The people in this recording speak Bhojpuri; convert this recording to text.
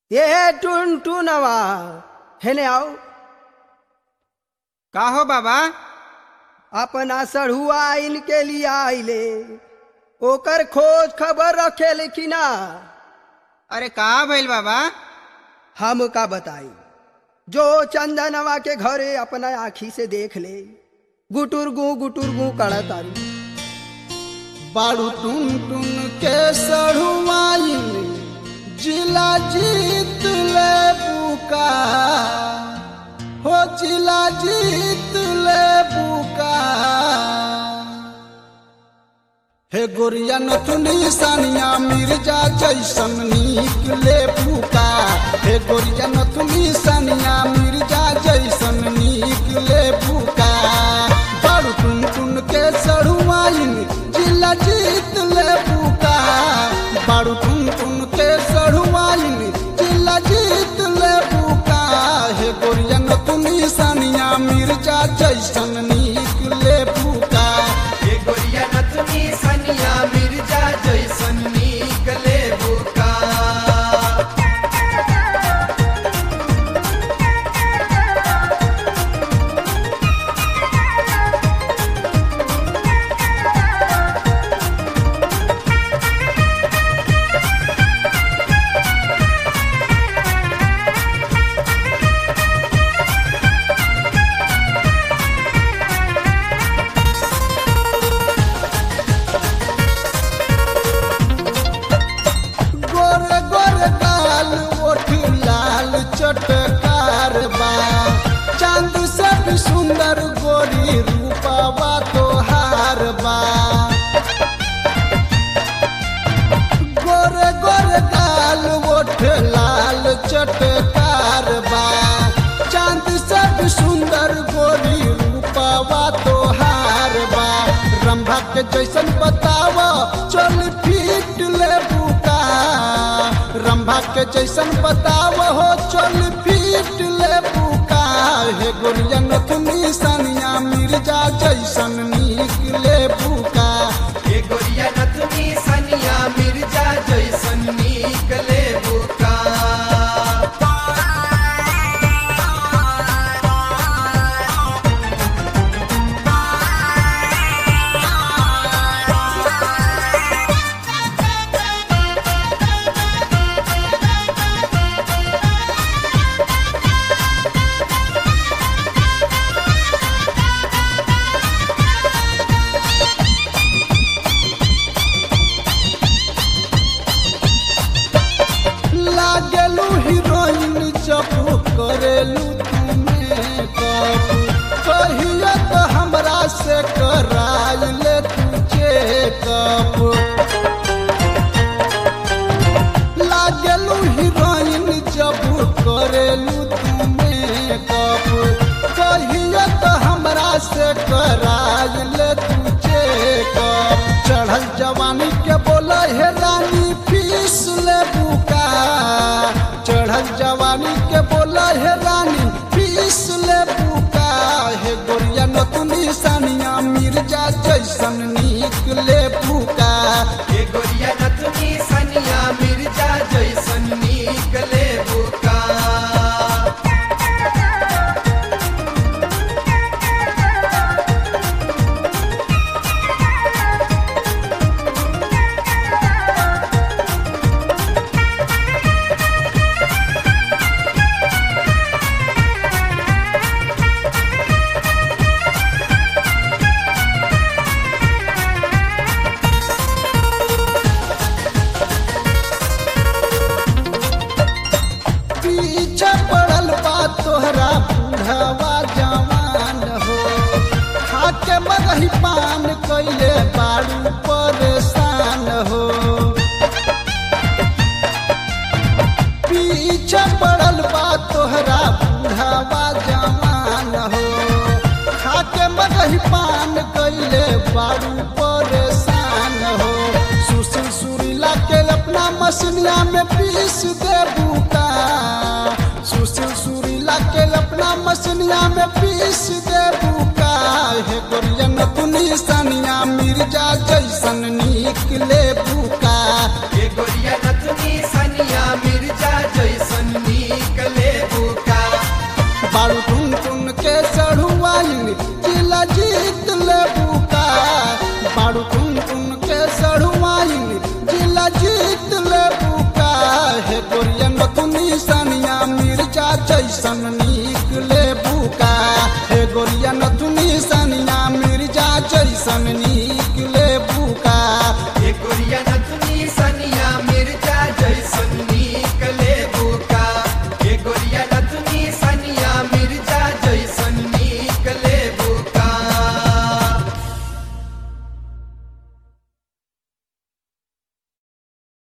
ये टुन टुनवा हेने आओ का हो बाबा अपना सढ़ुआ इनके लिए आइले ओकर खोज खबर रखे लेकिन अरे का भइल बाबा हम का बताई जो चंदनवा के घरे अपना आखी से देख ले गुटुर गु गुटुर गु कड़ा तारी बारू टुन टुन के सढ़ुआइन जिला जीत ले बुका हो जिला जीत ले बुका हे गोरिया नथुनी सानिया मिर्जा जैसन नीक ले बुका हे गोरिया नथुनी सानिया मिर्जा जैसन नीक ले बुका बारू टुन टुन के सढ़ुआइन जिला जीत ले बुका बारू टुन टुन के सढ़ुआइन जिला जीत ले बुका हे गोरिया नथुनी सानिया मिर्जा जैसन नीक ले बुका ये गोरिया नथुनी सनिया मिर्जा जैसन निकले बुका गोरे गोरे गाल ओठ लाल चटकार बा चांद से भी सुंदर गोरी रूपावा तोहार बा गोरे गोरे गाल ओठ लाल चटकार बा चांद से भी सुंदर गोरी रूपावा तोहार बा रंभा के जैसन बतावा चल फीट ले बुका रंभा के जैसन बतावा हो चल फीट ले बुका हे गोरिया नथुनी सनिया मिर्जा जैसन नीक ले बुका ये गोरिया नथुनी सनिया मिर्जा जैसन निकले बुका लागेलू हीरोइन जब करेलू तुम्हें कब कहिए तो हमरा से कराई ले तुझे कब लागेलू हीरोइन जब करेलू तुम्हें कब कहिए तो हमरा से कराई ले तुझे कब चढ़ल जवानी के बोला हे रानी फीस ले बुका चढ़ल जवानी के बोला हे रानी फीस ले बुका हे गोरिया नतुनी सानिया मिर्जा जैसन नीक ले बुका ये गोरिया नथुनी सनिया मिर्जा जैसन निकले बुका पीछे पड़ल बा तोहरा बूढ़वा जवान हो खाके मगही पान कैले बारू परेशान हो पीछे पड़ल बा तोहरा बूढ़वा जवान हो खाके मगही पान कैले बारू परेशान हो सुशील सुरीला के अपना मसनिया में पीस दे बुका सुशील सुरीला के अपना मसनिया में पीस दे बुका हे गोरिया नतुनी सनिया मिर्जा जैसन नीक ले बुका ये गोरिया नथुनी सनिया मिर्जा जैसन मिर्जा जैसन निकले बुका हे गोरिया नथुनी सनिया मिर्जा जैसन निकले